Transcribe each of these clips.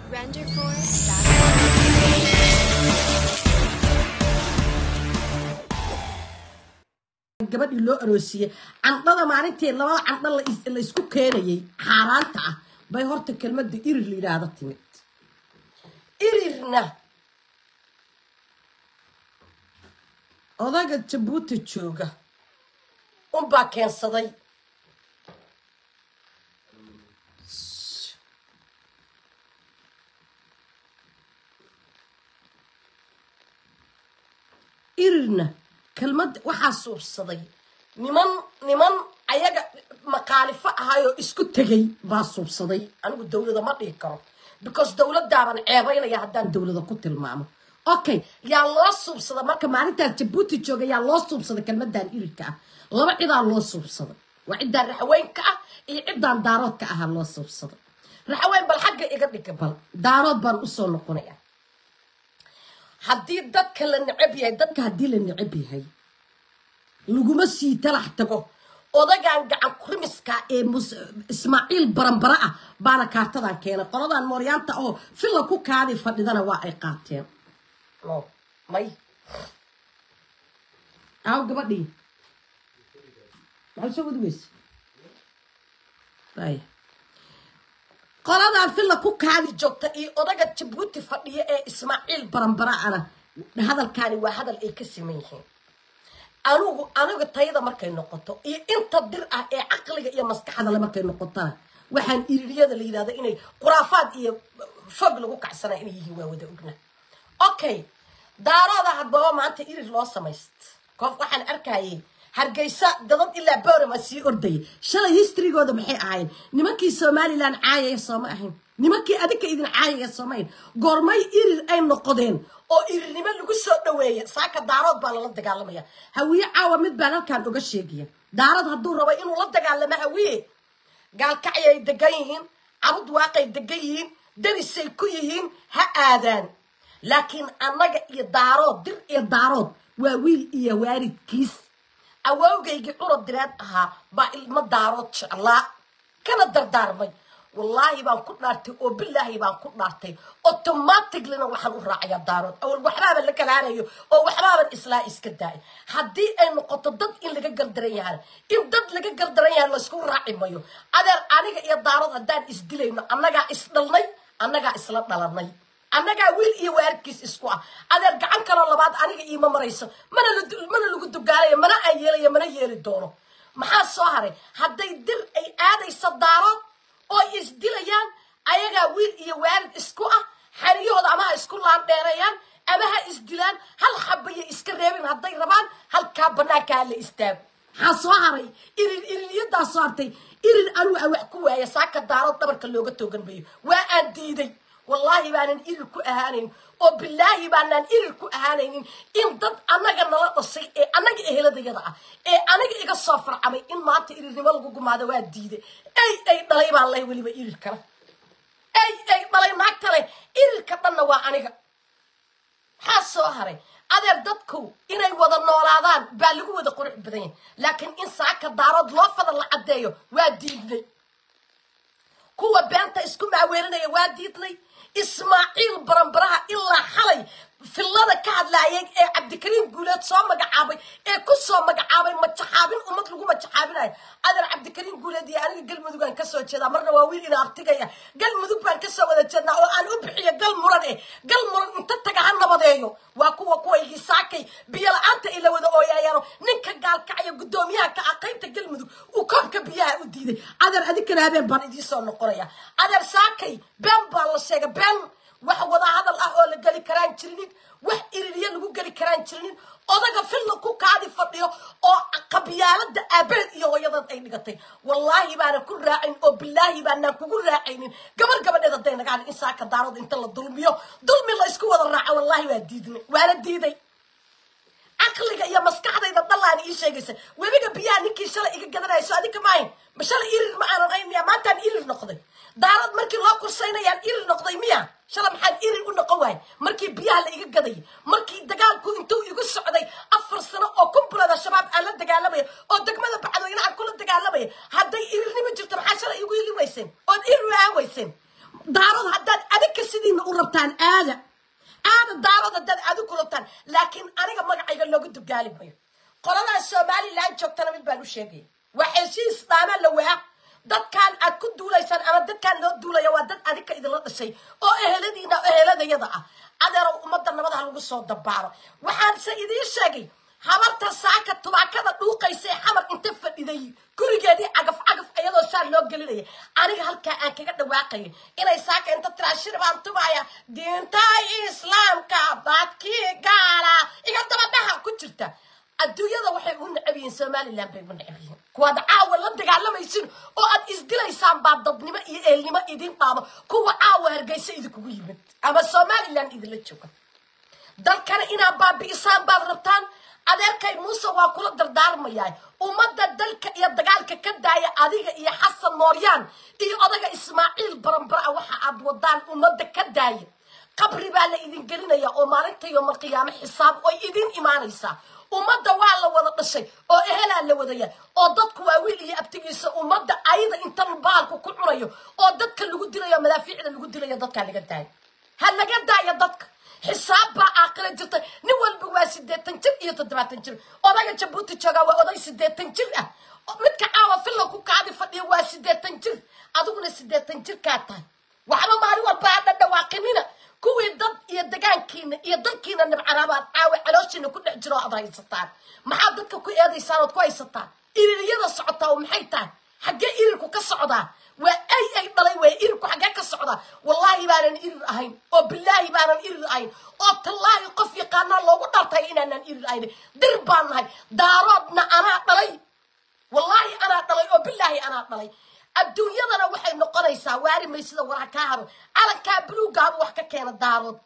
Renderforce.com. gabadhii loo aroosiyey candhada maalintii labada candho la is- la isku keenayay xaaraanta ah bay horta kelmadda irir la yidhaahda timid irirna odaga jabuuti jooga unbaa keensaday irirna kelmad waxaa suubsaday niman niman ayaga maqaalifo ahayoo isku tegay baa suubsaday anigu dawlada ma dhihi karo because dawladaaban ceebaynaya haddaan dawlada ku tilmaamo okay yaa loo suubsada marka maalintaas jabuuti jooga yaa loo suubsaday kelmadan irirka ah laba cidaa loo suubsaday waa ciddaan raxweynka ah iyo ciddaan daaroodka ahaa loo suubsaday raxweyn bal xagga iga dhiga bal daarood baan usoo noqonaya haddii dadka la necab yahay dadka haddii la necab yahay laguma sii talax tago odagan gacan kurimiska ee mus- ismaaciil baranbara ah baana kaartadan keenay qoladan mooryaanta oo filla ku kaadi fadhidana waa ay qaateen no may aaw gabadhii maxay soo wadugeysa Ay. qoladan filla ku kaadi joogta iyo odaga jabuuti fadhiya ee ismaaciil baranbaraana hadalkaani waa hadal ay ka siman yihiin anigu aniga tayada markay noqoto iyo inta dir ah ee caqliga iyo maskaxda le markay noqotona waxaan iririyada la yidhahda inay khuraafaad iyo fog lagu kacsanaya inay yihiin waa wada ogna okay daarooda hadbaba maanta irir loo samayst koof waxaan arkayay hargeysa dadad ilaa borama sii ordayay shalay historygooda maxay ahayn nimankii somalilan caayaya sooma ahayn nimankii adinka idin caayaya sooma ahayn goormay irir ay noqodeen oo irirnimo lagu soo dhaweeya saaka daarood baa lala dagaalamaya hawiye caawa mid baan halkaan uga sheegaya daarood hadduu rabo inuu la dagaalamo hawiye gaalkacyay degan yihiin cabud waaqay degan yihiin darisay ku yihiin ha aadaan laakiin annaga iyo daarood dir iyo daarood waa wiil iyo waalidkiis awowgaygii curad direed ahaa baa ilmo daarood jeclaa kana dardaarmay wallaahi baan ku dhaartay oo bilaahi baan ku dhaartay automaticallyna waxaan u raacayaa daarood awal waxbaaban la kalaanayo oo waxbaaban islaa iska daay haddii ay noqoto dad in laga gardaran yahay in dad laga gardaran yahay laysku raaci mayo adeer aniga iyo daarood haddaan isdilayno annagaa isdhalnay annagaa isla dhalanay annagaa wiil iyo waalidkiis isku ah adeer gacan kaloo labaad aniga iima marayso mana la- mana lagu dugaalayo mana aan yeelayo mana yeeli doono maxaa soo haray hadday dir ay aadayso daarood oo ay isdilayaan ayagaa wiil iyo waalid isku ah xeriyahooda ama ha isku laandheerayaan ama ha isdilaan hal xabaya iska reebin hadday rabaan halkaa banaankaa la istaago maxaa soo haray irir iriryadaa soo hartay irir anigu aan wax ku waaya saaka daarood dhabarka looga toogan mayo waa aan diiday wallaahi baanan irir ku ahaanayn oo bilaahi baanaan irir ku ahaanaynin in dad annaga nala dhashay ee annaga eheladayada ah ee aniga iga soo farcamay in maanta irirnimo lagu gumaado waa diiday ey ay dhalay baan leh weliba irir kale ey ay dhalay naagta leh irirka dhanna waa aniga maxaa soo haray adeer dadku inay wada noolaadaan baa lagu wada qurux badan yahay laakiin in saaka daarood loo fada la caddeeyo waa diidnay kuwa beenta isku maaweelinaya waa diidnay ismaaciil baranbaraha ilaa xalay fillada ka hadlaayay ee cabdikariim guuleed soo magacaabay ee ku soo magacaabay majaxaabin ummad lagu majaxaabinayo adeer cabdikariim guuleed iyo aniga galmudugaan kasoo jeedaa marna waa wiil ina artigaya galmudug baan kasoo wada jeednaa oo aan u bixiyo gal muran eh gal muran inta taga ha nabadeeyo waa kuwa kuwaygii saakay biyo la-aanta ay la wada ooyayaano ninka gaalkacaya guddoomiyaha ka ah qaybta galmudug uu koobka biyaha u diiday adeer adinkana habeen baan idiisoo noqonaya adeer saakay been baa la sheegay been wax wada hadal ah oo la geli karaan jirinin wax iririya lagu geli karaan jirinin odaga filla ku kaadi fadhiyo oo qabyaalada aabaheed iyo hooyadeed ay dhigatay wallaahi baanan ku raacayn oo bilaahi baanaan kugu raacaynin gabar gabadheed hadday naga hadin in saaka daarood inta la dulmiyo dulmi la isku wada raaco wallaahi waa diidnay waana diiday caqliga iyo maskaxdayda dhallaani ii sheegaysa webiga biyaha ninkii shalay iga gadanayso adinka maahin ma shalay irir ma aanan ayn miya maantaan irir noqday daarad markii loo kursaynayaan irir noqday miya shalay maxaan irir u noqon waay markii biyaha la iga gadayay markii dagaalku intuu igu socday afar sano oo kumbulada shabaab aan la dagaalamaya oo degmada bacdooyne aan kula dagaalamaya hadday irirnimo jirto maxaa shalay igu ili weyseen ood irir aan weyseen daarood haddaad adinka sidiina u rabtaan aada aada daarood haddaad adigu rabtaan laakiin aniga magacayga looga dugaali mayo qoladaa somalilan joogtana mid baan u sheegaya waa heshiis dhaamaa la waa dadkan aad ku duulaysaan ama dadkaan loo duulaya waa dad adinka idinla dhashay oo eheladiina eheladayada ah adeerow ummadda nabadaha lagu soo dabaaro waxaanse idiin sheegay habarta saaka tubaakada dhuuqaysa ee xamar inta fadhiday gurigeedii cagaf cagaf iyadoo saa loo gelinaya aniga halkaa aan kaga dhawaaqaya inay saaka inta tiraashir baan tubaya diinta islaamka dadkii gaala iga dabadhaha ku jirta adduunyada waxay ugu necab yihiin somalilan bay ugu necab yihiin kuwaad caawa la dagaalamaysin oo aad isdilaysaan baa dadnimo iyo eelnimo idin dhaamo kuwa caawa hargeysa idinkugu yimid ama somalilan idinla jooga dalkana inaad baabi'isaan baad rabtaan adeerkay muuse waa kula dardaarmayaa ummadda dalka iyo dagaalka ka daaya adiga iyo xasan mooryaan iyo odaga ismaaciil baranbara waxa aad wadaan ummadda ka daaya qabri baa la idin gelinaya oo maalinta yoomal qiyaamo xisaab oy idin imaanaysaa ummadda waa la wada dhashay oo ehelaa la wadaya oo dadku waa wiil iyo abtigiisa ummadda ayada inta baalku ku cunayo oo dadka lagu dilayo madaafiicda lagu dilayo dadkaa laga daayo ha laga daayo dadka xisaab baa aaqila jirta nin walba waa sideetan jir iyo toddobaatan jir odaga jabuuti joogaa waa oday sideetan jir ah midka caawa filla ku kaadi fadhiya waa sideetan jir adiguna sideetan jirkaa tahay waxba maalin walba ha dhadhawaaqinina kuwii dad iyo degaankiina iyo dalkiina nabcaraabaad caawa calooshiina ku dhex jiro aad haysataan maxaad dadka ku eedaysaan ood ku haysataan iririyada socotaa oo maxay tahay xaggee irirku ka socdaa waa ay ay dhalay way irirku xaggee ka socdaa wallaahi baanan irir ahayn oo bilaahi baanan irir ahayn oo tallaahi qof yaqaanaa loogu dhartay inaanan irir ahayn dir baan nahay daaroodna anaa dhalay wallaahi anaa dhalay oo bilaahi anaa dhalay adduunyadana waxay noqonaysaa waari maysida waraha kaa haro calankaa buluugaabu wax ka keena daarood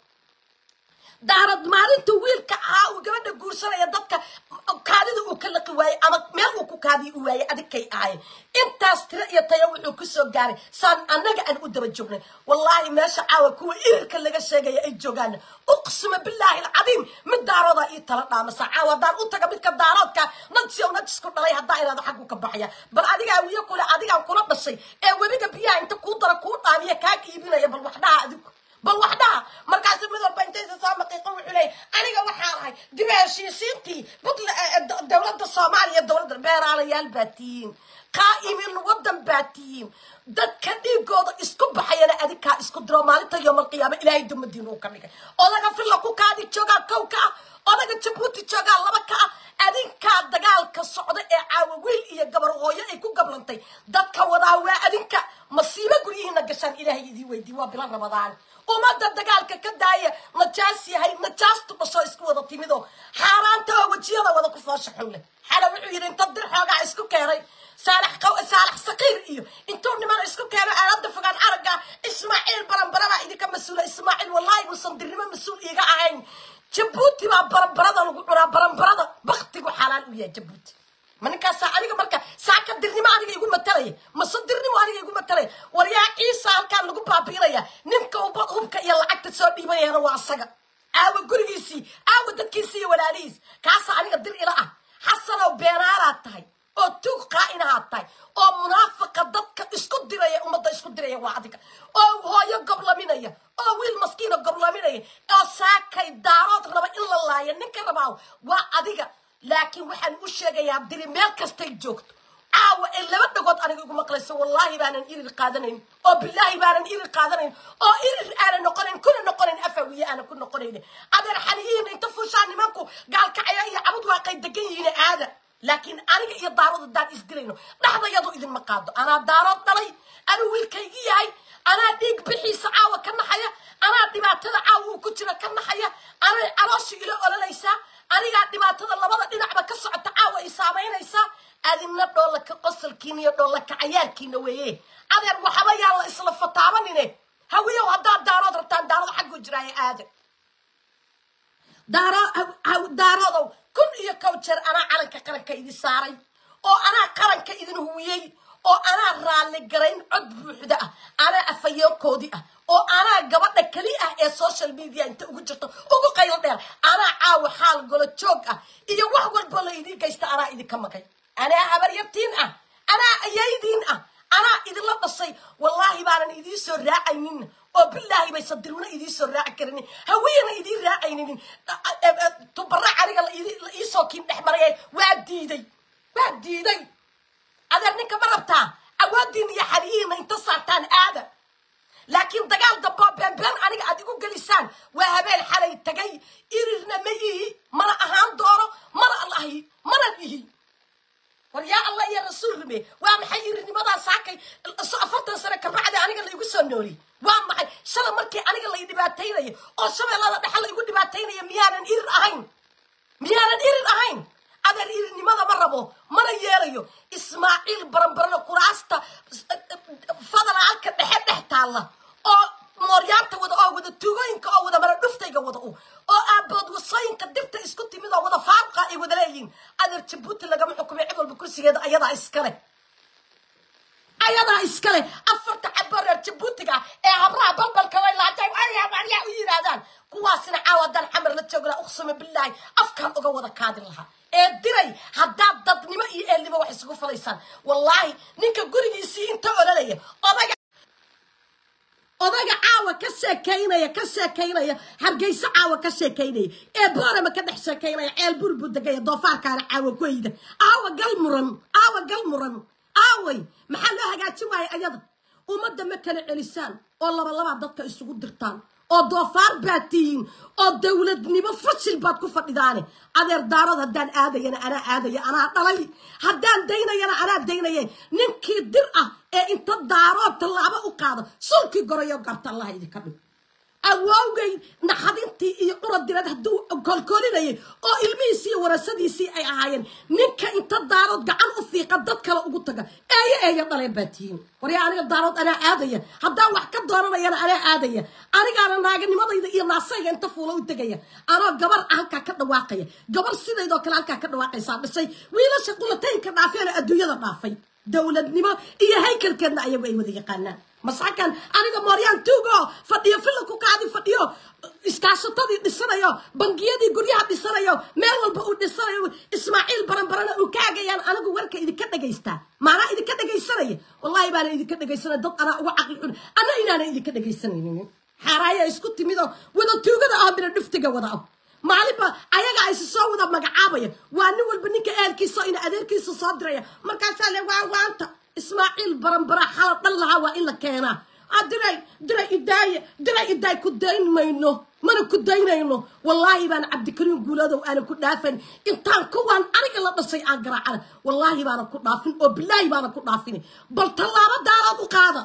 daarad maalinta wiilka ahaa uu gabadha guursanaya dadka kaadida uu ka laqi waayey ama meel uu ku kaadiya u waayey adigkay ahayen intaas tiro iyo tayo wuxuu ku soo gaaray saan annaga aan u daba joognay wallaahi meesha caawa kuwa irirka laga sheegaya ay joogaan uqsima bilaahi alcadiim mid daaroodaa ii tala dhaamasa caawa haddaan u taga midka daaroodka najsi ow najisku dhalay haddaa inaada xaggu ka baxaya bal adigaa wiyo kule adigaan kula dhashay ee webiga biyaha inta kuu dara kuu dhaamiya kaa iibinaya bal wax dhaha adigu bal wax dhaha markaasu mid walba intaysa soo maqiiqo wuxuu leeyay aniga waxaa ahay dibi heshiisiintii butla dowladda soomaaliya dowladda beeraalayaal baa tihiin qaa'imin waddan baa tihiin dadka dhiigooda isku baxayana adinkaa isku diro maalinta yoomal qiyaama ilaahay dumadiin uu ka dhigay odaga filla ku kaadi joogaa kow ka ah odaga jabuuti joogaa laba ka ah adinkaa dagaalka socda ee caawa wiil iyo gabar hooyo ay ku gablantay dadka wadaa waa adinka masiibo guryihiina gashaan ilaahay idii weydii waa bila rabadaan ummadda dagaalka ka daaya najaas yahay najaastu dhashoo isku wada timidoo xaaraanta oo wejiyada wada ku foosha xun leh xala wuxuu yidhi inta dir xoogaa isku keenay saalax saalax saqiir iyo intuu niman isku keeno aalada fogaan aragga ismaaciil baranbara baa idinka mas-uula ismaaciil wallaahi uusan dirnimo mas-uul iiga ahayn jabuuti baa baranbarada lagu cunaa baranbarada baktigu xalaal u yahay jabuuti ma ninkaasaa aniga marka saaka dirnimo aniga igu matalaya mase dirnimo aniga igu matalaya war yaa ciisa halkaan lagu baabiinaya ninka uba hubka iyo lacagta soo dhiibanayana waa asaga aawa gurigiisii aawa dadkiisii iyo walaalihiis kaasaa aniga dir ila ah xasanow beenaalaad tahay oo tuug qaa'inahaad tahay oo munaafiqa dadka isku diraya ummadda isku diraya waa adiga oo hooyo goblaminaya oo wiil maskiina goblaminaya oo saakay daarood raba in la laayo ninka rabaa waa adiga laakiin waxaan u sheegayaa diri meel kastay joogto caawa ee laba dhagood aniga igu maqlayso wallaahi baanan irir qaadanayn oo bilaahi baanan irir qaadanayn oo irir aanan noqonayn kuna noqonayn afawiye aanan ku noqonayn adeer xaniyihiina inta fuushaa nimanku gaalkacaya iyo cabud waaqay degan yihiin aada laakiin aniga iyo daarood haddaan isdilayno dhaxdayadu idinma qaado anaa daarood dhalay anuu wiilkaygi yahay anaa dhiig bixiisa caawa ka naxaya anaa dhibaatada caawa uu ku jira ka naxaya anay caloosha ila ololaysaa anigaa dhibaatada labada dhinacba ka socota caawa ay saamaynaysaa adina dhoolaka qosalkiina iyo dhoolaka cayaarkiina weeye adeer waxba yaa la isla fataabanine hawiyow haddaad daarood rabtaan daarood xagguu jiraaye aade daaroodow kun iyo kow jeer anaa calanka qaranka idin saaray oo anaa qaranka idin huwiyey oo anaa raalli garayn cod buuxda ah anaa afayeenkoodii ah oo anaa gabadha keli ah ee social media inta ugu jirto ugu qaylo dheer anaa caawa xaal golo joog ah iyo wax walbo la idiin geysta anaa idinka magay anaa habaryartiin ah anaa ayaydiin ah anaa idinla dhashay wallaahi baanan idiin soo raacaynin oo bilaahi bay sadiruna idiin soo raaci karinin hawiyana idiin raacaynin tubara aniga la iisoo kiin dhex maraya waa diiday waa diiday adeer ninka ma rabtaa awoodiina iyo xaliyihiina inta saartaan aada laakiin dagaal damboo beenbeen aniga aad igu gelisaan waa habeen xalay tagay irirna ma ihi mana ahaan doono mana allahi mana ihi war yaa allah iyo rasuul rime waa maxay irirnimadaa saakay afartan sane kabacdi aniga laigu soo nooli waa maxay shala markii aniga lay dhibaataynayo oo shabeellada dhexe laygu dhibaataynaya miyaanan irir ahayn miyaanan irir ahayn adeer irirnimada ma rabo mana yeelayo ismaaciil baranbarana kuraasta federaalka dhexe dhex taalla oo mooryaanta wada oo wada tugooyinka oo wada mara dhuftayga wada u oo aabood wasooyinka dibta isku timid oo wada faaruqa ay wada leeyihiin adeer jabuuti lagama xukumay cid walba kursigeeda ayadaa iskale ayadaa iskale afarta caboo reer jabuutiga ee habraha balbalka way laajay ayaa u yidhaahdaan kuwaasina caawa haddaan xamar la joogna uqsama bilaahi afkaan uga wada kaadin lahaa ee diray haddaad dadnimo iyo eelnimo wax isugu falaysaan wallaahi ninka gurigiisii inta ololaya odaga odaga caawa ka sheekaynaya ka sheekaynaya hargeyso caawa ka sheekaynaya ee boorama ka dhex sheekaynaya ceel burbu degaya doofaarkaana caawa goyda aawa gal muran aawa gal muran aaway maxaa loo hagaajin waaya ayada ummadda ma kala celisaan oo labalabaa dadka isugu dirtaan oo doofaar baad tihiin oo dowladnimo fashil baad ku fadhidaane adeer daarood haddaan aadayana anaa aadaya anaa dhalay haddaan daynayana anaa daynaye ninkii dir ah ee inta daarood tallaabo u qaado sulkii gorayo garta allaha idinka dhig awowgay naxadintii iyo curadireed hadduu kolkolinayay oo ilmihiisii iyo warasadiisii ay ahaayeen ninka inta daarood gacan u fiiqa dad kale ugu taga eeyo eeyo dhaleen baa tihiin waryaa aniga daarood anaa aadaya haddaan wax ka dooranayana anaa aadaya anigaana naaganimadayda iyo naasayga inta fuula u tegaya anoo gabar halkaa ka dhawaaqaya gabar sidaydoo kale halkaa ka dhawaaqaysaa dhishay wiilasha qulataynka dhaafeena adduunyada dhaafay dowladnimo iyo haykalkeedna ayagu ay wada yaqaanaan masakan aniga mooryaan tuugo fadhiyo filla ku kaadi fadhiyo iskaashatadii dhisanayo bangiyadii guryaha dhisanayo meel walba uu dhisanayo ismaaciil baranbarana uu kaagayaan anigu warka idinka dhagaystaa maanaa idinka dhagaysanaya wallahi baana idinka dhagaysanaya dad anaa uga caqli xun ana inaana idinka dhagaysanaynin xaaraaya isku timidoo wada tuugada ah mina dhuftiga wada ah maalinba ayaga aysi soo wada magacaabaya waa nin walba ninka ehelkiisa ina adeerkiisa soo diraya markaasaa le waa waanta ismaaciil baranbara xala dhan lahaa waa in la keenaa diray diray idaaye diray idaay ku dayn mayno mana ku daynayno wallaahi baan cabdikariim guuladow aanan ku dhaafan intaan kuwaan aniga la dhashay aan garaacana wallaahi baana ku dhaafin oo bilaahi baana ku dhaafin bal tallaabo daarood u qaada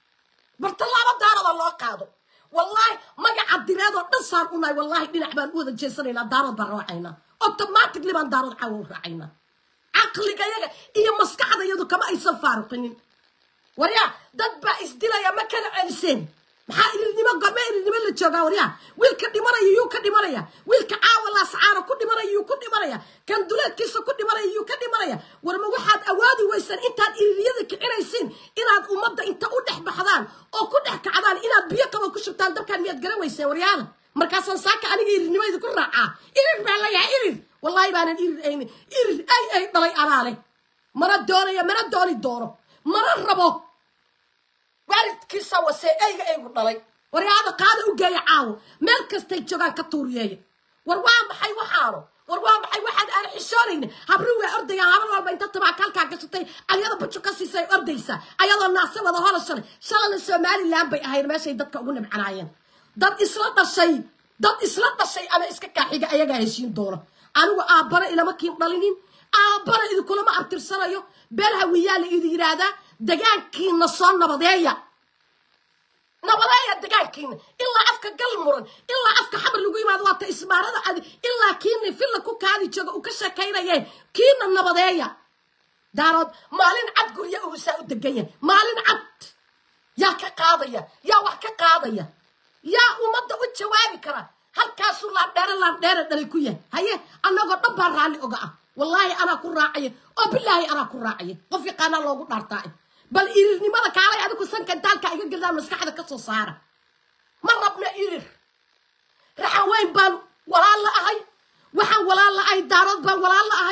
bal tallaabo daarooda loo qaado wallaahi magaca direedoo dhan saan unahay wallaahi dhinac baan u wada jeesanaynaa daarood baan raacaynaa automatically baan daarood caawa u raacaynaa caqligayaga iyo maskaxdayadu kama aysan faaruqinin waryaa dad baa isdilaya ma kala celiseen maxaa irirnimo gorme irirnimo la joogaa waryaa wiilka dhimanaya yuu ka dhimanaya wiilka caawa laascaana ku dhimanaya yuu ku dhimanaya kan duleedkiisa ku dhimanaya yuu ka dhimanaya warma waxaad awaadi weysaan intaad iriryada kicinaysiin inaad ummadda inta u dhex baxdaan oo ku dhex kacdaan inaad biyo qaba ku shubtaan dabkaan miyaad garan weyseen waryaada markaasaan saaka aniga irirnimo idinku raacaa irir baa layahay irir wallaahi baanan irir aynin irir ay ay dhalay anaa leh mana doonaya mana dooni doono mana rabo waalidkiisa wasee eyga eygu dhalay waryaada qaada u geeya caawo meel kastay joogaan ka tuuriyeeya war waa maxay waxaano war waa maxay waxaan aan xishoonayna habri waa ordayaan habar walba inta tabaaka halkaa gashatay ayada bujo ka siisay ordaysaa ayadoo naase wada hola shalay shalana somalilan bay ahayd meeshay dadka ugu nibcanaayeen dad isla dhashay dad isla dhashay ama iska kaaxiga ayagaa heshiin doona anigu aabbana ilama kiin dhalinin aabbana idinkulama abtirsanayo beel hawiyaa la idin yidhaahdaa degaankiina soo nabadeeya nabadeeya degaankiina ilaa afka gal muran ilaa afka xamar lagu yimaado waata ismaarada adi ilaa kiina filla ku kaadi jooga uu ka sheekaynayeen kiina nabadeeya daarood maalin cad gurya uusaa u degan yahay maalin cad yaa ka qaadaya yaa wax ka qaadaya yaa ummadda u jawaabi kara halkaasuu laandheere laandheere dhalay ku yahay haye annagoo dhan baa raalli oga ah wallaahi anaa ku raacaya oo bilaahi anaa ku raacaya qof yaqaanaa loogu dhaartaa bal irirnimada kaalay adigu sanka intaalka iga geldaan maskaxda ka soo saara ma rabna irir raxan weyn baan walaal la ahay waxaan walaal la ahay daarood baan walaal la ahay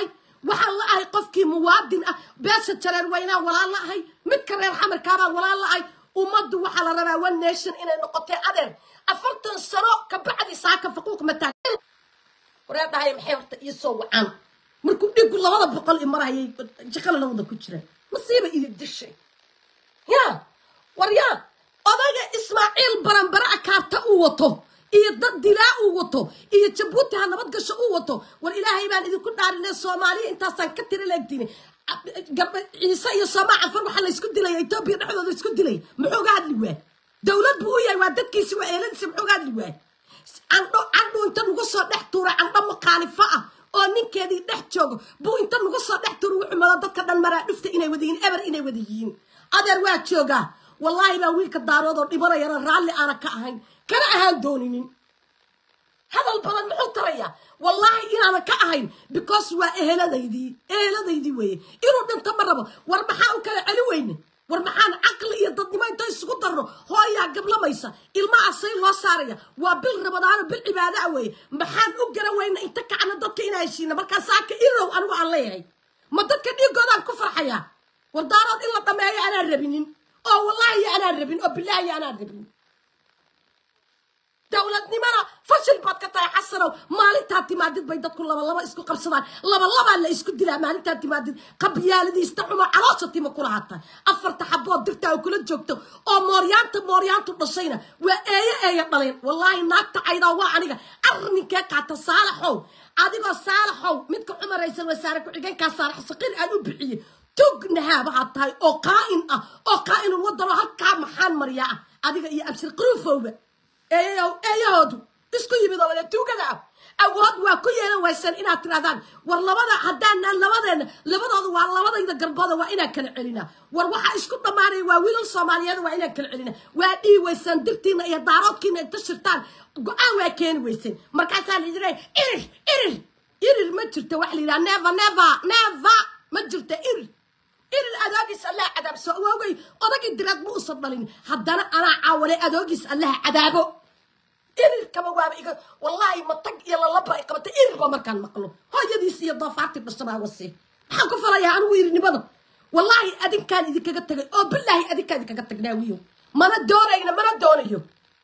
waxaan la ahay qofkii muwaadin ah beesha jareer weynaan walaal la ahay midka reer xamarkaabaan walaal la ahay ummaddu waxaa la rabaa one nation inay noqotay adeer afartan sano kabacdi saaka faquuq mataa waree dhahay maxay horta ii soo wacaan markuu dhigu labada boqol i marayay jaqala labada ku jira masiiba iyo dishay ya war yaa odaga ismaaciil baranbare akaarta uu wato iyo dad dilaa uu wato iyo jabuuti ha nabad gasho uu wato war ilaahay baan idinku dhaarinay soomaaliya intaasaan ka tira leegtini gabdha ciise iyo soomaa cafar waxaa la isku dilaya etoobiya dhexdooda isku dilay muxuu ga hadli waay dowlad buu u yahay waa dadkiisi waa eeladiisi muxuu ga hadli waay candho candhu inta nagu soo dhex tuuray candho maqaalifo ah oo ninkeedii dhex joogo buu inta nagu soo dhex tuuray wuxuu mado dadka dhan maraa dhufta inay wada yihiin eber inay wada yihiin adeer waa joogaa wallaahi baa wiilka daarood oo dhibanayana raalli aana ka ahayn kana ahaan dooninin hadal badan muxuu tarayaa wallaahi inaana ka ahayn because waa eheladaydii eheladaydii weeye inuu dhinto ma rabo war maxaa u kala celi weyne war maxaan caqli iyo dadnimo inta isugu darno hooyaa gablamaysa ilmaha say loo saaraya waa bil rabadaano bil cibaadaa weeye maxaan u gara weyna inta kacna dadka inaa heshiina markaa saaka irow anigu aan leeyahay ma dadka dhiigoodaan ku farxayaa war daarood in la dhameeyo anaan rabinin oo wallaahi anaan rabin oo bilaahi anaan rabin dowladnimana fashil baad ka tahay xasanow maalintaa timaadid bay dadku labalaba isku qabsadaan labalabaa la isku dilaa maalintaa timaadid qabyaaladiista xumo caloosha tima kula hata afarta xabood dirtaa oo kula joogto oo mooryaanta mooryaantu dhashayna waa eeyo eeyo dhaleen wallaahi naagta caydaa waa aniga arrinkee qaata saalaxow adigoo saalaxow midka cumar raysal wasaare ku-xigeenkaa saalax saqiir aan u bixiyey tugnahaa waxaad tahay oo qaa'in ah oo qaa'inul wadano halkaa maxaan mariyaa ah adiga iyo abshir qaruufowba eeyahow eeyahoodu isku yimid oo wada tuugada ah awood waa ku yeelan waysan inaad tirahdaan war labada haddaanaan labadeenna labadooda waa labadayda garbooda waa inaan kala celinaa war waxaa isku dhammaanaya waa wiilal soomaaliyeed waa inaan kala celinaa waa dhihi waysaan dirtiina iyo daaroodkiina inta shirtaan go-aan waa keeni wayseen markaasaa la yidhi irir irir irir ma jirto waxa la yidhaha neva neva neva ma jirto irir irir adoogiis allaha cadaabso awoogay odagii diraad ma usan dhalin haddana anaa caawalay adoogiis allaha cadaabo irirkaba waaba iga wallaahi matag iyo lalaba ay qabatay irirba markaan maqlo hooyadiis iyo doofaartii dhashabaa wasi maxaan ku falayaa anigu irirnimada wallaahi adinkaan idinkaga tagay oo bilaahi adinkaan idinkaga tagnaa wiyow mana doonayna mana doonayo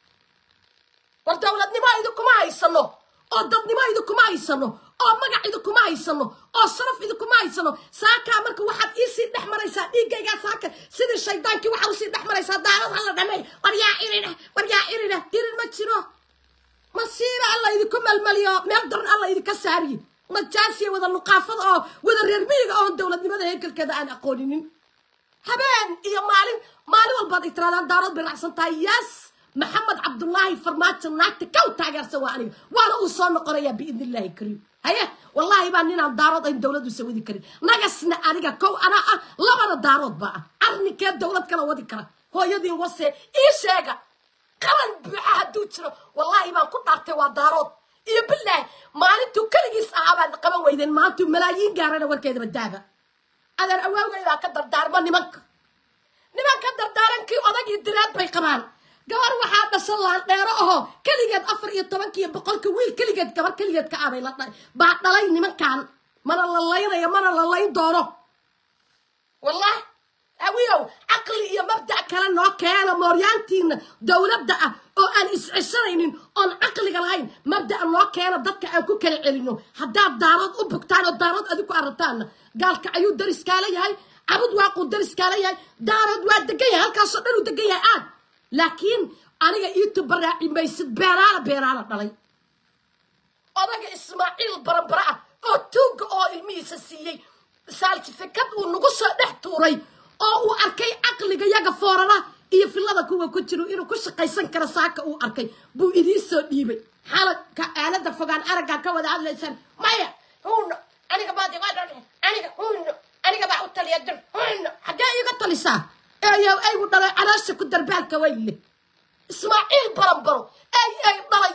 war dowladnimo idinkuma haysano oo dadnimo idinkuma haysano oo magac idinkuma haysano oo sharaf idinkuma haysano saakaa marka waxaad iisii dhex maraysaa dhiiggaygaa saaka sidii shaydaankii waxaa usii dhex maraysaa daarad hala dhamay war yaa irina war yaa irina irin ma jiro masiiba alla idinku melmeliyo meel daran alla idinka saariye najaasiya wada luqaafada oo wada reer miyiga oon dowladnimada heekelkeeda aan aqooninin habeen iyo maalin maalin walbaad ay tiraadaan daarad bay raacsan tahay yes maxamed cabdullaahi farmaajo naagta kaw taageersan waa aniga waana uu soo noqonayaa biidn illaahi kariim haye wallaahi baa ninaan daarood ayn dowladdu sawadi karin nagasna aniga kow anaa ah labana daarood baa ah arrinkee dowlad kala wadi kara hooyadiin wase ii sheega qaran buuxa hadduu jiro wallaahi baan ku dhaartay waa daarood iyo bilaahi maalintuu keligiis ahaa baad qaban weydeen maalintuu malaayiin gaarana warkeedaba daaba adeer awaawgaydaa ka dardaarma nimanka nimanka dardaarankii odagii diraad bay qabaan gabar waxaa dhasha laandheero ahoo keligeed afar iyo tobankiiyo boqolka wiil keligeed gabar keligeed ka abay la dhalay baa dhalay nimankan mana la laynayo mana la layn doono wallahi awiyow caqli iyo mabdac kale noo keena mooryaantiina dowladda ah oo aan iscishanaynin oon caqliga lahayn mabda'a noo keena dadka aan ku kala celino haddaad daarood u bugtaan oo daarood adiku arabtaanna gaalka ayuu dariskaala yahay cabud waaquu dariskaala yahay daarood waa degan yahay halkaasoo dhan uu degan yahay aad laakiin aniga iitu baraaci maysid beenaala beenaala dhalay odaga ismaaciil barabara ah oo tuugga oo ilmihiisa siiyey saaltifikad uu nagu soo dhex tuuray oo uu arkay caqliga yaga foorara iyo fillada kuwa ku jiro inuu ku shaqaysan karo saaka uu arkay buu idiin soo dhiibay xalalka aalada fogaan araggaa ka wada hadlaysaan maya huno aniga baad aniga huno aniga baa u taliya dir huno xaggee iga talisaa eeyow aygu dhalay caloosha ku darbaalka wayle ismaaciil baranbaro ay ay dhalay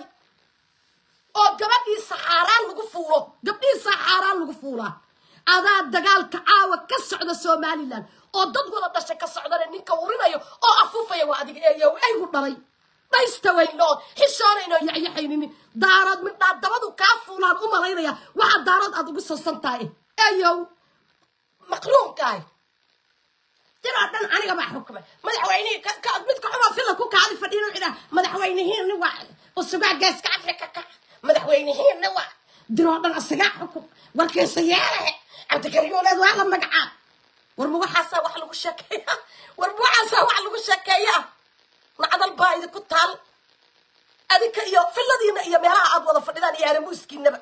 oo gabadhiisa xaaraan lagu fuulo gabdhihiisa xaaraan lagu fuulaa adaa dagaalka caawa ka socda somalilan oo dad wada dhashay ka socdana ninka urinayo oo afuufaya waa adiga eeyow aygu dhalay dhaysta weyno xishoonayno yaxyaxaynini daarood midhaa dabadu kaa fuulaan u malaynaya waxa daarood aad ugu sasan tahay eeyow maqruunkaay jiroo dhan aniga baa xukumay madaxweynihii ka- ka- midka xumaa fila ku kaadi fadhiino cidhaa madaxweynihiinni waa usugaa geeska afrika ka madaxweynihiinni waa diroo dhan isagaa xukum warkiisa yeelahe cabdikariyooleed waa la magacaab warma waxaasaa wax lagu sheekeeya warma waxaasaa wax lagu sheekeeya nacdal baa idinku taal adinka iyo filadiina iyo meelaha aad wada fadhidaan iyo haramuuskiinaba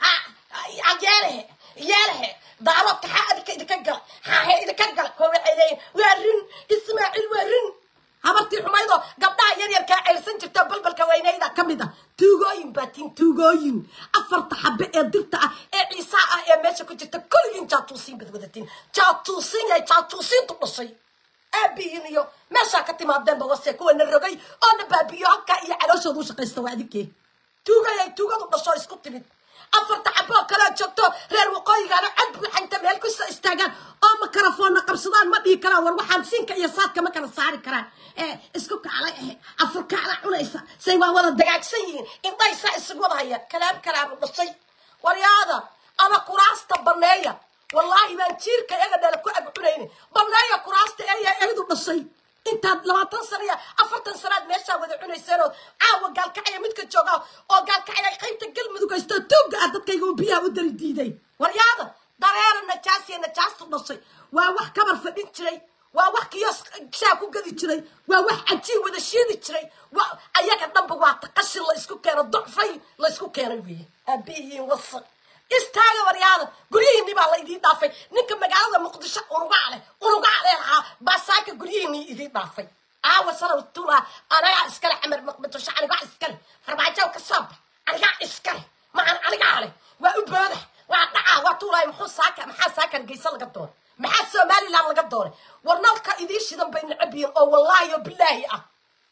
yeelehe yeelehe daaroodka xaa adinka idinka gala xaahe idinka gala koo waxay leeyihin waa rin ismaaciil waa rin habartii xumaydoo gabdhaha yaryarkaa ceyrsan jirta balbalka weynayda ka mid ah tuugooyin baa tiin tuugooyin afarta xabe ee dirta ah ee ciisaa ah ee meesha ku jirta kulligiin jaatuusiin baad wadatiin jaatuusiin yahay jaatuusiintu dhashay aabihiin iyo meeshaa ka timaadeenba wase kuwana rogay oo na baabiyo halkaa iyo calooshooda u shaqaysta waa adinkee tuugayay tuugadu dhasho isku timid afarta xaboo kaleo joogto reer waqooyigaana cod buuxanta meel kusoo istaagaan oo makarafoonna qabsadaan ma dhihi karaan war waxaan siinka iyo saadka ma kala saari karaan ee isku kaclay ahe afurkaala cunaysa say waa wada dagaagsan yihiin indhaysaa isugu wada haya kalaam kalaamu dhashay waryaada ama kuraasta baneeya wallaahi baan jiirka iyaga dhala ku ag cunayni baneeya kuraasta eeya eedu dhashay intaad labaatan sana iyo afartan sanaad meeshaa wada cunayseen oo caawa gaalkacaya midka jooga oo gaalkacaya qaybta galmudug haysto tuugga ah dadkayga uu biyaha u dari diiday waryaada dareera najaasiya najaastu dhashay waa wax kabar fadhin jiray waa wax kiyos shaa ku gadi jiray waa wax cajiib wada shiidi jiray waa ayaga dhanba waa taqashin la isku keeno docfay la isku keenay weeye aabihiin wasaq istaaga waryaada guryihiinii baa la idiin dhaafay ninka magaalada muqdisho unugaa leh unugaa leh lahaa baasaaka guryihiinii idiin dhaafay aawa salow tula anagaa iskale xamar maqdisho anigaa iskale farmaajow ka soo bax anigaa iskale maxaan anigaa leh waa u booda waa dhacaa waa tuulaay muxuu saaka maxaa saakan geysa laga doonay maxaa somaliland laga doonay war nalka idiin shidan bay necab yihiin oo wallaahi oo bilaahi ah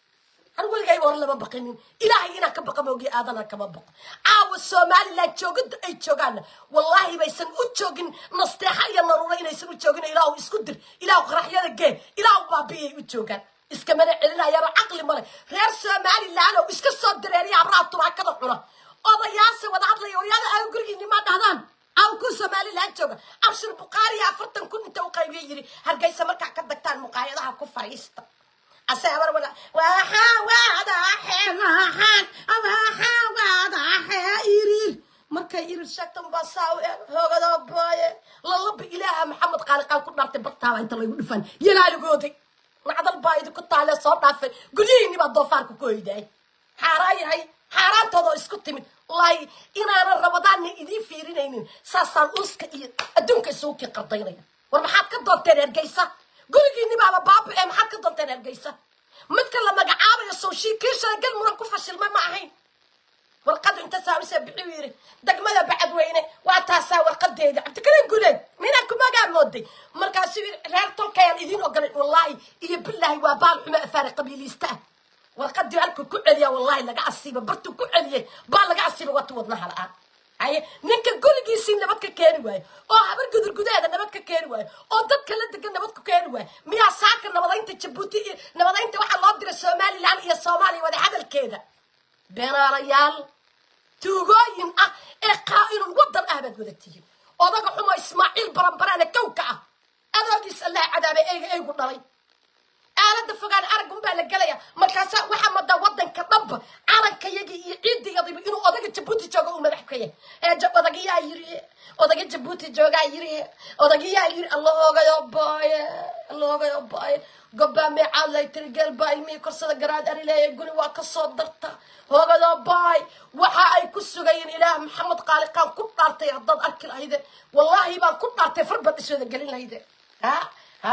har weligayba hore lama baqinin ilaahay inaan ka baqa moogiyo aadana kama baqo caawa somaliland joogada ay joogaanna wallaahi baysan u joogin nasteexa iyo naruuro inaysan u joogin ilaahu isku dir ilaahu qaraxyada gee ilaahu baabiyay u joogaan iskamana celinayaano caqli male reer somaliland oo iska soo dareeriya habraha tubaakada cuna odayaase wada hadlaya oryada aa gurigiini ma dhahdaan aw ku somaliland jooga abshir bukhaariya afartan kun inta u qaybiya yiri hargeysa markaa ka dagtaan muqaayadaha ku fariista asabar wada waxaa wadaxe waxaan waxaa wadaxe irir markay irir sheegtan baa saa u eeg hoogado booye lalaba ilaaha maxamed qaaliqaan ku dhaartay bartaaba inta laygu dhifan yalaaligooday nacdal baa idinku taale soo dhaafay guryihiinni baa doofaarka ku hoydaay xaaraan yahay xaaraantooda oo isku timid wallaahi inaanan rabadaanna idiin fiirinaynin saasaan uuska iyo adduunka isugu kii qardaynaya war maxaad ka doonteen ergeysa gurigiinni baaba baaba ee maxaad ka doonteen ergeysa midka la magacaabayo sowshii kii shalay gal muran ku fashilmay ma ahayn warqadu inta saabisee bixuu yidhi degmada bacadweyne waa taasaa warqadeeda cabdikariim guleed minaa kumagaa mooday markaasuu yidhi reer tolkayaan idiin ogolay wallaahi iyo bilaahi waa baal xumo afaari qabiiliista ah warqadii halkuu ku celiya wallaahi laga asiiba bartuu ku celiyey baa laga asiiba wata wadnaha la-aan haye ninka gurigiisii nabad ka keeni waayo oo habar gudur gudaheeda nabad ka keeni waayo oo dadka la degan nabad ku keeni waayo miyaa saaka nabadaynta jabuuti iyo nabadaynta waxaa loo diray somaliland iyo soomaaliya wada hadalkeeda beenaalayaal tuugooyin ah ee qaa'inul wadan ah baad wada tihiin odaga xumo ismaaciil baranbaraane kowka ah adoogiis allah cadaabay eyga eygu dhalay aalada fogaan araggun baa la gelaya markaasa waxaa madaa wadanka dhanba calankayagii iyo ciidiyadiiba inuu odaga jabuuti joogo uu madax ka yahay ee ja- odagiyaa yiri odaga jabuuti joogaa yiri odagiyaa yiri alloogayo baaye alloogayo baaye gobbaa meecaad lay tiri geel baa ilmihii korsada garaad ari leeyahay guni waa ka soo darta hoogado baay waxa ay ku sugayeen ilaah maxamed qaaliqaan ku dhaartay haddaad arki lahayde wallaahi baan ku dhaartay farbaad iswada gelin lahayde ha ha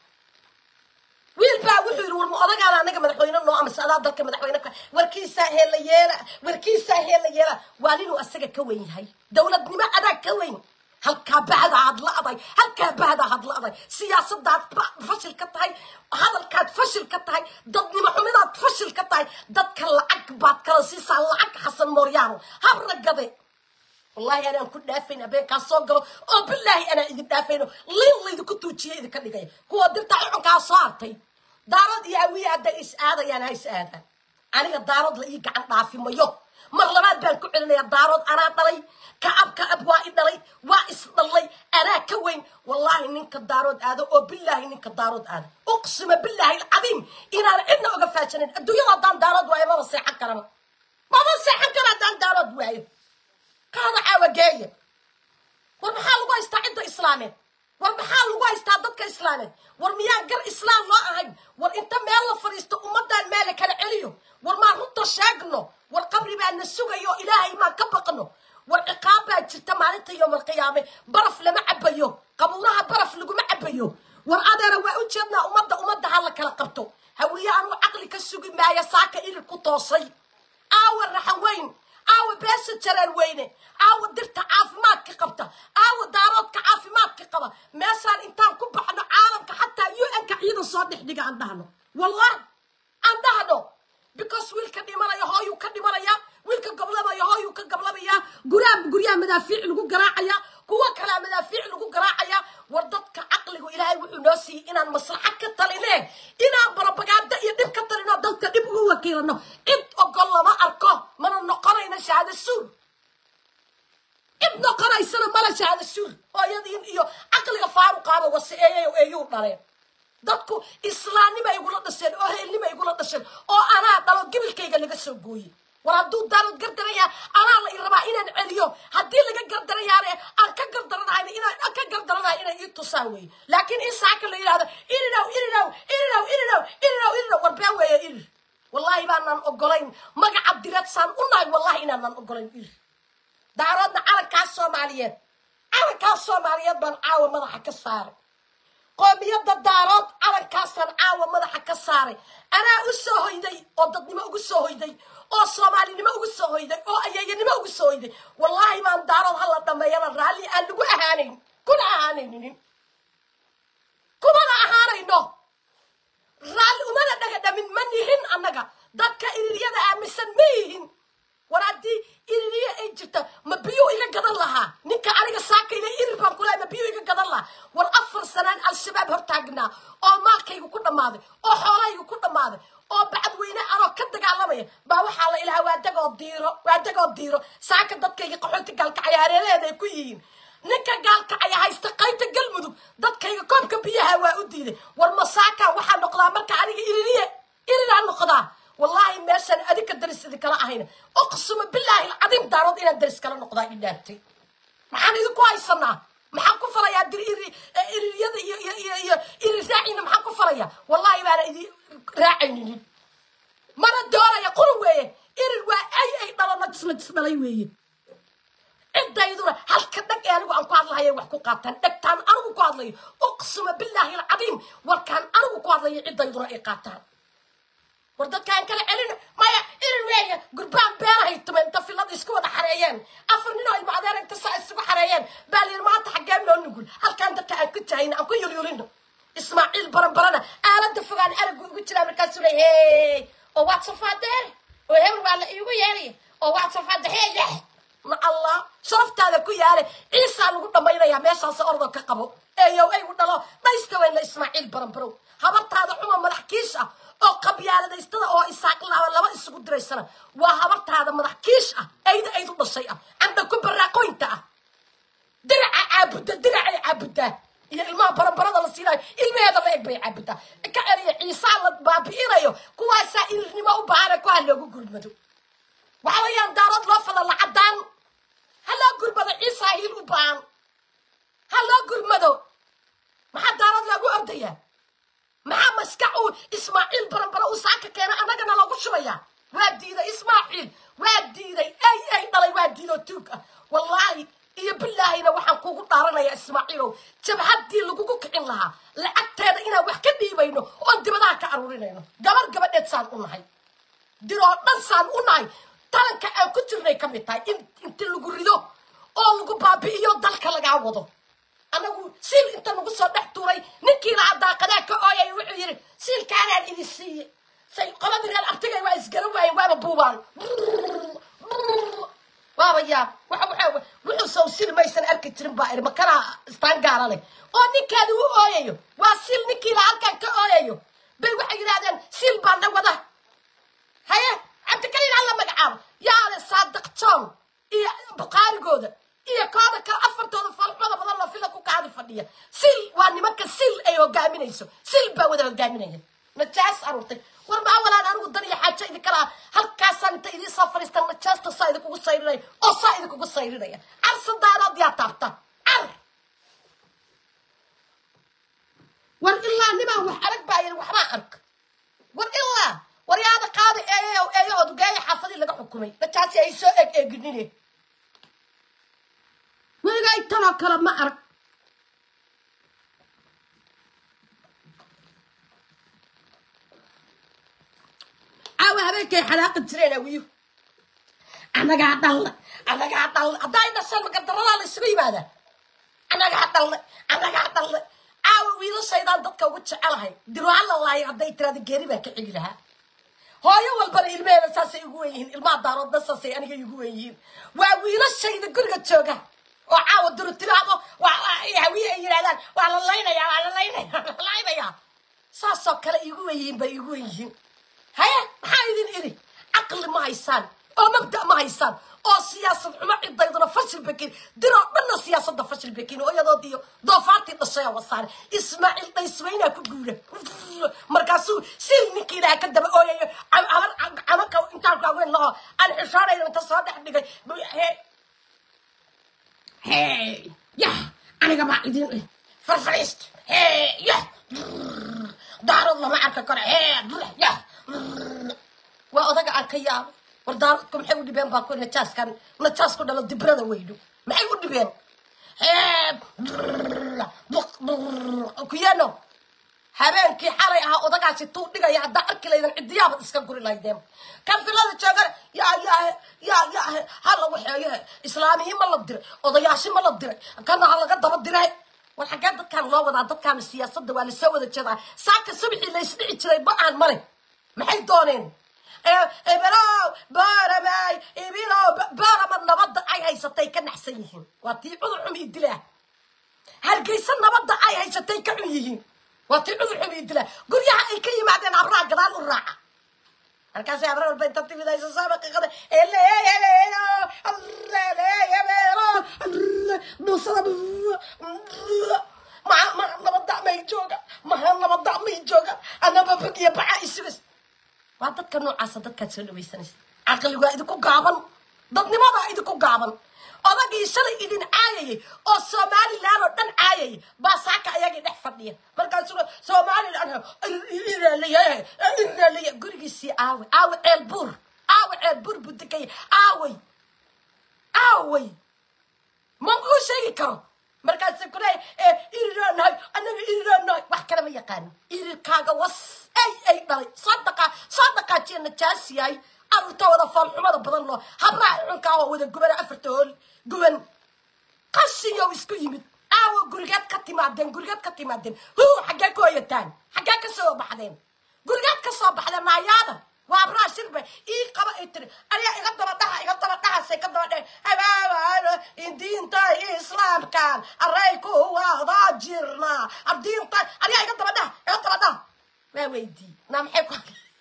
wiil baa wuxuu yidhi war ma odagaana anaga madaxweyne noo amase adaa dalka madaxweyne ka warkiisaa heella yeela warkiisaa heella yeela waa ninuu asaga ka weyn yahay dowladnimo adaa ka weyn halkaa bahda had la-day halkaa bahda had la-day siyaasadaad ba- fashil ka tahay hadalkaad fashil ka tahay dadnimo xumidaad fashil ka tahay dadka lacag baad kala siisaa lacag xasan mooryaano habra gade wallahi anaan ku dhaafayn habeenkaa soo galo oo bilaahi anaa idin dhaafayno liin laydinku tuujiye idinka dhigaya kuwa dirta cucunkaa soo hartay daarad iyo hawiye hadday is aadayaan ha is aadaan aniga daarad la ii gacan dhaafi mayo mar labaad baan ku celinayaa daarood anaa dhalay kacab kacab waa i dhalay waa isdhallay anaa ka weyn wallaahi ninka daarood aado oo bilaahi ninka daarood aado uqsima bilaahi alcadiim inaan cidna oga faajanayn adduunyada haddaan daarood waayo maba seexan karaba maba seexan kara haddaan daarood waayo kaada caawageeya war maxaa lagu haystaa cidda islaameed war maxaa lagu haystaa dadka islaameed war miyaan gar islaam loo ahayn war inta meel la fadhiisto ummadaan meela kala celiyo war maan runta sheegno war qabri baa na sugayo ilaahay maan ka baqno war ciqaab baa jirta maalinta yowmalqiyaame baraf lama cabayo qabuuraha baraf laguma cabayo war adeera waa u jeednaa ummadda ummadda ha la kala qabto hawiye anuu caqli ka sugi maayo saaka irir ku toosay aawa raxan weyn aawa beesa jaraan weyne aawa dirta caafimaadka qabta aawa daaroodka caafimaadka qaba meeshaan intaan ku baxno caalamka xataa un-ka ciidan soo dhexdhiga aan dhahno wallahi aan dhahno because wiilka dhimanaya hooyuu ka dhimanaya wiilka goblamaya hooyuu ka gablamaya guryaa guryaha madaafiic lagu garaacaya kuwa kalea madaafiic lagu garaacaya war dadka caqligu ilaahay wuxuu noo siiyey inaan maslaxa ka taline inaan barabagaada iyo dhib ka talino dadka dhib ugu wakiilano cid ogol lama arko mana noqonayna shahaado suur cid noqonaysana mala shahaado suur hooyadiin iyo caqliga faaruqaaba wase eeyayo eeyuu dhaleen dadku islaamnima igula dhasheen oo heelnima igula dhasheen oo anaa dhalo gibilkayga laga soo gooyey war hadduu daarood gardaraya anaa la i rabaa inaan celiyo haddii laga gardarayaane aan ka gardaranahayn inaan ka gardaranahay inay ii tusaan weeye laakiin in saaka la yidhahdo irinow irinow irinow irinow irinow irinow war been weeye irir wallahi baanaan ogolayn magaca direed saan u nahay wallahi inaanaan ogolayn irir daaroodna calankaas soomaaliyeed calankaas soomaaliyeed baan caawa madaxa ka saaray qoomiyadda daarood calankaasaan caawa madaxa ka saaray anaa u soo hoyday oo dadnimo ugu soo hoyday oo soomaalinimo ugu soo hoyday oo ayeeyanimo ugu soo hoyday wallaahi baan daarood hala dhameeyana raalli aan lagu ahaanayn kuna ahaanaynin kumana ahaanayno raalli umana dhagadhamin ma nihin annaga dadka iriryada aaminsan ma yihin war haddii iririya ay jirta ma biyuu iga gadan lahaa ninka aniga saakayna irir baan kulahay ma biyuu iga gadan lahaa war afar sanaan al-shabaab hortaagnaa oo maalkaygu ku dhammaaday oo xoolahaygu ku dhammaaday oo bacadweyne anoo ka dagaalamaya baa waxaa la ilahaa waa dagoo diiro waa dagoo diiro saaka dadkayga qaxooti gaalkacaya hareeraheeda ay ku yihiin ninka gaalkacaya haysta qaybta galmudug dadkayga koobka biyaha waa u diiday war masaaka waxaa noqdaa marka aniga iririye iriraa noqdaa wallaahi meeshaan adinka daris idinkala ahayna uqsuma bilaahi alcadiim daarood inaan daris kala noqdaa i dhaartay maxaan idinku haysanaa maxaan ku falayaa dir iri iriryada iyo iyo iyo iyo iri raacina maxaan ku falayaa wallahi baana idi raacaynin mana doonaya qurun weeye irir waa ay ay dhalana disla dis dhalay weeye cidayduna halka dhag ee anigu aan ku hadlahayo wax ku qaataan dhegtaan anigu ku hadlayo uqsuma bilaahi alcadiim warkaan anigu ku hadlayo cidayduna ay qaataan war dadkaan kala celin maya irir weeye gurbaan beerahay tumeen inta filada isku wada xareeyeen afar nin oo ilmo adeer inta saa isugu xareeyeen baa layidhi maanta xaggee noo nugul halkaan dadka aan ku jahayna aan ku yulyulino ismaaciil baranbarana aalada fogaan aragu ugu jiraa markaasuu ley hey oo waad safaadeen oo hebel waa la iigu yeelaya oo waad safaade heeye ma allah sharaftaada ku yaale ciisaa lagu dhammaynayaa meeshaas ordo ka qabo eeyow aygu dhalo dhaysta weyn la ismaaciil baranbarow habartaada cuma madax kiish ah oo qabyaaladaystada oo isaaq laba laba isugu diraysana waa habartaada madax kiish ah ayda aydu dhashay ah candha ku baraaqoynta ah diraca caabudda diracay caabuddaa iyo ilmaha baranbarada la siinayo ilmaheeda la eg bay caabuddaa ka celiya ciisaa la baabi'inayo kuwaasaa irirnimo u baahana ku ha loogu gurmado waxa weeyaan daarood loo fala lacadaan ha loo gurmado ciisaa hiil u baahan ha loo gurmado maxaa daarood loogu ordayaa maxaa maskax uu ismaaciil baranbaro uu saaka keena annagana loogu shubayaa waa diiday ismaaciil waa diiday ay ay dhalay waa diidoo tuug ah wallaahi iyo bilaahina waxaan kugu dhaaranayaa ismaaciilow jabhaddii lagugu kicin lahaa lacagteeda inaan wax ka dhiibayno oon dibadaha ka aruurinayno gabar gabadheed saan u nahay diroo dhan saan u nahay talanka aan ku jirnay ka mid tahay in inta lagu rido oo lagu baabi'iyo dalka lagaa wado anagu siil inta nagu soo dhex tuuray ninkii lahaa daaqadaa ka ooyay wuxuu yidhi siilkaanaan idin siiye say qoladii reer abtigay waa isgaran waayeen waaba buubaan waaba yaab waxa waxa wuxuu sow sil maysan arki jirin baa iri makanaa istaan gaara leh oo ninkaadi u ooyayo waa sil ninkii lahaa halkan ka ooyayo bay waxay yidhahdeen sil baa na wada haye cabdikaliin hala magacaabo yaale fadhiya sil waa nimanka sil ay hogaaminayso sil baa wada hogaaminaya najaas aruurtay war maa walaan anigu dan iyo xaajo idinka laha halkaasaan inta idiin soo fadhiistaan najaasta saa idinkugu sayrinaya oo saa idinkugu sayrinaya car sadaanood yaa taabta car war ilaa nimaan wax arag baa yidhi waxbaa ark war ilaa waryaada qaada eeyo eeyo odugeeya xaafadii laga xukumay najaasi ay soo eg eeginine weligay tanoo kale ma arag caawa habeenkay xanaaqi jireen awiyu annagaa dhalna annagaa dhalna hadday dhasheen magardaradaa la isugu yimaadaa annagaa dhalna annagaa dhalna caawa wiilashaydaan dadka ugu jecelahay dirwaala lahay hadday tiraada geeri baan ka xigi lahaa hooyo walbana ilmeheeda saasay igu wen yihiin ilmaha daaroodna saasay aniga igu wen yihiin waa wiilashayda guriga jooga oo caawa durutiraado hawiye ay yidhahdaan waa la laynaya waa la laynaya waa la laynaya saasoo kale igu wen yihiin bay igu wen yihiin haye maxaa idin iri caqli ma haysaan oo mabda ma haysaan oo siyaasad xumo cidayduna fashil bakin diroo dhanna siyaasadda fashil bakin oo iyadoodiyo doofaartii dhashaya wasaare ismaaciil dhaysmaynaa ku guura markaasuu sil ninkii ilaha ka daba ooyayo camanka intaan kaaweyn laho aan xishoonayna inta soo dhex dhigay hey yah aniga baa idin farfariist hey yah daarad lama arka karo hey yah waa odaga aan ka yaabo war daaradku maxay u dhibeen baa ku najaaskan najaas ku dhalo dibrada weyno maxay u dhibeen kuyano habeenkii xalay ahaa odagaasi tuu dhigaya haddaa arki laydan cidiyaabad iska guri laydeen kan filada joogan yaa yaa yaa yaa ha lagu xeeyo islaamiyi ma la diray odayaashi ma la diray kana ha laga daba diray war xaggee dadkaan loo wadaa dadkaan siyaasadda waa lasoo wada jeedaa saaka subxii laysdhici jiray ba aan male maxay dooneen ebelow booramay ibilow boorama nabadda ay haysatay ka naxsan yihiin waa tii cudur xum ii dilaa hargeysa nabadda ay haysatay ka xun yihiin waa tii cudur xum ii dilaa guryaha ay ka yimaadeen habraha gadaal u raaca markaasay habra walba inta timidayso saabaqaqada buusada maha nabadda may jooga maha nabadda may jooga anaba bag iyo baca isugas waa dadka noocaasa dadkaad soo dhawaysanaysa caqli waa idinku gaaban dadnimadaa idinku gaaban odagii shalay idin caayayay oo somalilan oo dhan caayayay baa saaka ayagii dhex fadhiya markaasuna somalilan iraalaya gurigiisii aawe aawe ceel buur aawe ceel buur buu degaya aawey aawey ma kuu sheegi karo markaasa kule iriraanahay anaga iriraanahay wax kale ma yaqaano irirkaaga was ay ay dhalay soo dhaqaa soo dhaqaajiya najaas yahay arurta wada foolxumada badan loo habraha cunkaa oo wada gubana afarta hool guban qashiyow isku yimid aawo gurigeed ka timaadeen gurigeed ka timaadeen hu xaggee ku hoyataan xaggee ka soo baxdeen gurigeed ka soo baxdeen naayaada waa abraa shirbe ii qaba ay tiri ayaa iga daba dhaha iga daba dhahasay ka daba dhaha habaaba diinta islaamkan array ku wada jirna diinta ayaa iga daba dhaha iga daba dhaha waa weydii naa maxay ku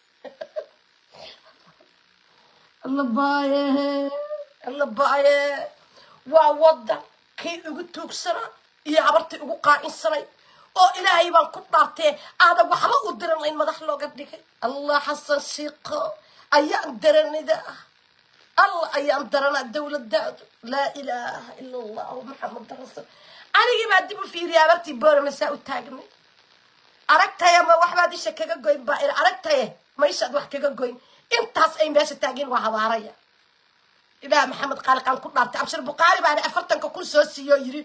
alla baaye alla baaye waa wadan kii ugu tuugsanaa iyo habartii ugu qaacinsanay oo ilaahay baan ku dhaartee aadan waxba u diran layn madax looga dhigay allah xasan shiiqo ayaan daranida ah allah ayaan daranaa dowladaadu laa ilaaha ila allahu maxamada rasuul anigii baa dib u fiiriya habartii booramasaa u taagnay aragtaya ma waxbaad isha kaga goyn baa iri aragtaye ma ishaad wax kaga goyn intaas ay meesha taageen waa habaaraya ilaah maxamed qaaliqaan ku dhaartay abshir bukhaari baana afartanka kun soo siiyo yiri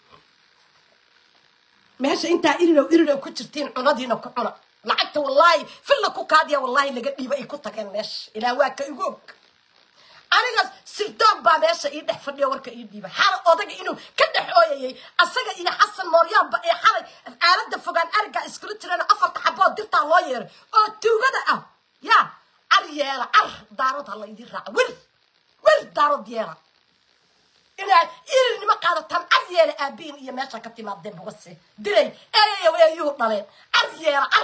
meesha intaa irirow irirow ku jirtiin cunadiina ku cuna lacagta wallaahi filla ku kaadiya wallaahi laga dhiiba ay ku tageen meesha ilaah waa ka igu og aniga sirdoon baa meesha ii dhex fadhiyo warka ii dhiiba xala odaga inuu ka dhex ooyayay asaga iyo xasan mooryaanba ee xalay aalada fogaan arigaa iskula jireen afarta xabood dirtaa loo yeeray oo tuugada ah yaa car yeela car daarood ha la idin raaca wer wer daarood yeela inaad irirnimo qaadataan car yeela aabihin iyo meesha ka timaadeen bugase dilay eeyayow eeyuhu dhaleen car yeela car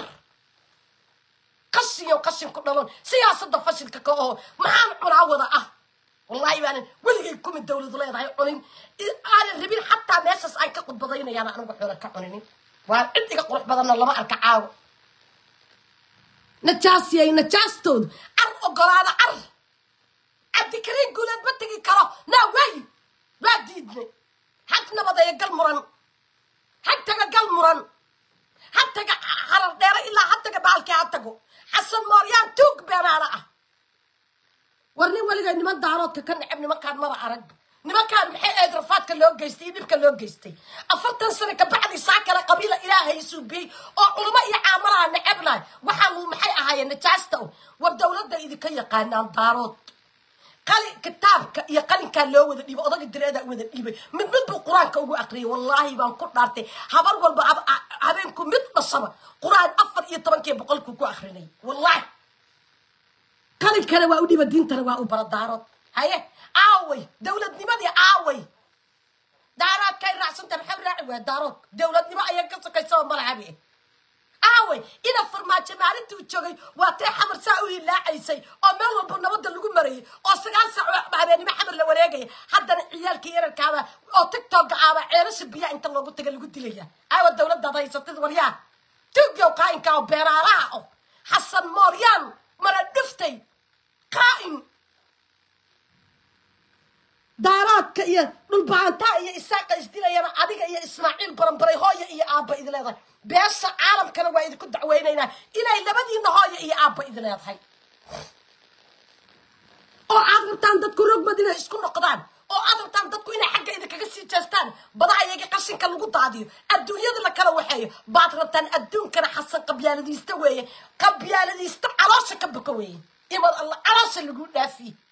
qashiyo qashin ku dhalon siyaasadda fashilka ka oo maxaan cunaa wada ah wallahi baanan weligay kumi dawladu leedahay cunin aanan rabin xataa meeshaas aan ka khudbadaynayaan anigu xoola ka cuninin waa cid iga qurux badanna lama arka caawo najaasiyay najaastoodu car ogolaada car cabdikariin guuleed ma tegi karo naa waayi waa diidnay hag nabadeeya gal muran hag taga gal muran ha taga harar dheere ilaa ha taga baalkii ha tago xasan mooryaan tuug beenaana ah war nin weligay niman daaroodka ka necab nimankaan maba arag nimankaan maxay ahayd rafaadka loo geystay iyo dhibka loo geystay afartan sano kabacdi saa kale qabiila ilaahay suubiyey oo culamo iyo caamalaha necebnahay waxaa maxay ahaayeen najaasta o war dowladda idinka yaqaanaan daarood qali kitaabka iyo qalinkaa loo wada dhiibay odaga direedaa wada dhiibay mid mid buu qur-aanka ugu aqriyay wallaahi baan ku dhaartay habar walba habeenku mid dhashaba qur-aan afar iyo tobankii boqolkuu ku akrinay wallahi qalinkana waa u dhiiba diintana waa u bara daarood haye aaway dowladnimadii aaway daaraadkay raacsanta maxaa raaci waa daarood dowladnimo ayaa ka sokaysaba malahabi aaway ina farmaajo maalintuu joogay waa tee xamar saa u hilaacaysay oo meel walba nabadda lagu marayay oo sagaal saac oo habeenimo xamar la wareegaya haddana ciyaalkii yararkaaba oo tigtooga aaba ceelasha biyaha inta loogu taga lagu dilaya aawa dowladdaad haysatid waryaa tugyow qaa'inka oo beeraalaha oh xasan mooryaan mala dhiftay qaa'in daaraadka iyo dhulbaantaa iyo isaaqa isdilayana adiga iyo ismaaciil baranbaray hooya iyo aabba idi leedahay beesha caalamkana waa idinku dacweynaynaa inay labadiina hooya iyo aabba idi leedahay oo aad rabtaan dadku rogmad inay isku noqdaan oo aad rabtaan dadku inay xagga idinkaga sii jeestaan badaha iyaga qashinka lagu daadiyo adduunyada la kala waxeeyo baad rabtaan adduunkana xasan qabyaaladiista weeye qabyaaladiista caloosha ka boko weeye imad alla caloosha lagu dhaafiye